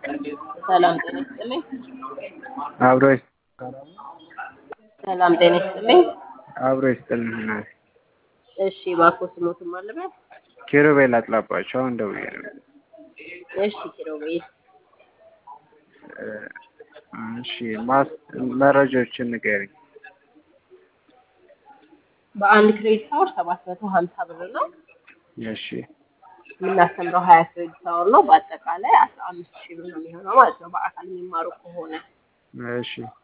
ሰላም ጤና ይስጥልኝ። አብሮ ሰላም ጤና ይስጥልኝ። አብሮ ይስጥልን እናቴ። እሺ እባክዎ ስሞትን ማለበት? ኪሩቤል አጥላባቸው አሁን ደውዬ ነው። እሺ ኪሩቤል እ እሺ ማስ መረጃዎችን ንገሪኝ። በአንድ ክሬዲት አወር ሰባት መቶ ሀምሳ ብር ነው እሺ የምናስተምረው ሀያ ክሬዲት አወር ነው። በአጠቃላይ አስራ አምስት ሺህ ብር ነው የሚሆነው ማለት ነው በአካል የሚማሩ ከሆነ እሺ